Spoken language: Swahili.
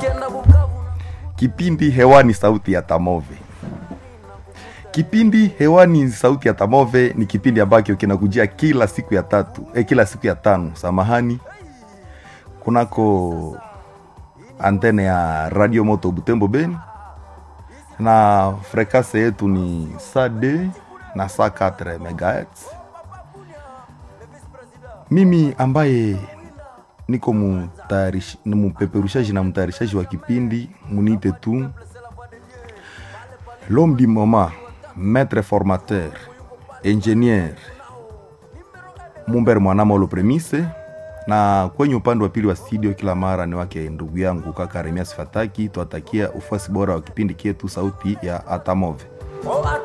Kipindi hewani sauti ya Tamove. Kipindi hewani sauti ya Tamove ni kipindi ambacho kinakujia kila siku ya tatu, eh, kila siku ya tano, samahani, kunako antene ya Radio Moto Butembo Beni, na frekase yetu ni saa d na saa 4 megahertz. Mimi ambaye niko mutayarish- ni mupeperushaji na mtayarishaji wa kipindi munite tu l'homme du moment maître formateur ingénieur Mumber Mwanamolo Premise, na kwenye upande wa pili wa studio kila mara ni wake ndugu yangu kaka Remias Fataki. Twatakia ufuasi bora wa kipindi kietu sauti ya Atamove. Oh,